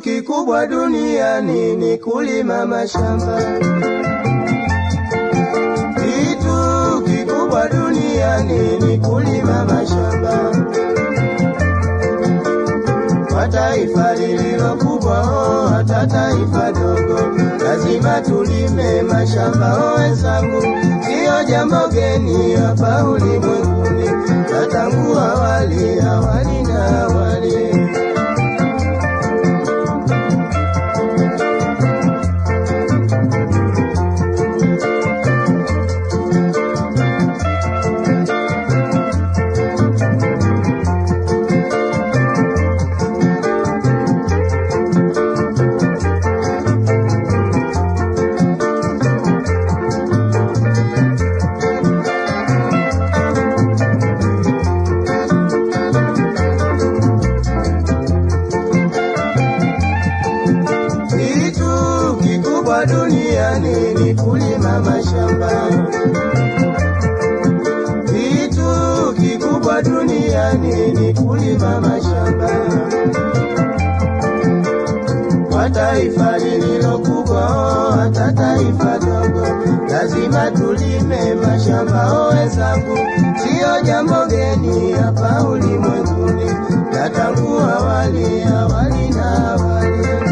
kikubwa duniani ni kulima mashamba. Kitu kikubwa duniani ni kulima mashamba. Kwa taifa lililo kubwa, oh, hata taifa dogo, lazima tulime mashamba. Oh, wenzangu, siyo jambo geni hapa ulimwenguni, na tangu awali, awali na awali. Kitu kikubwa duniani ni kulima mashamba. Kitu kikubwa duniani ni kulima mashamba. Kwa taifa lililo kubwa, oh, hata taifa dogo, lazima tulime mashamba. Oh, wenzangu, siyo jambo geni hapa ulimwenguni, na tangu awali, awali na awali.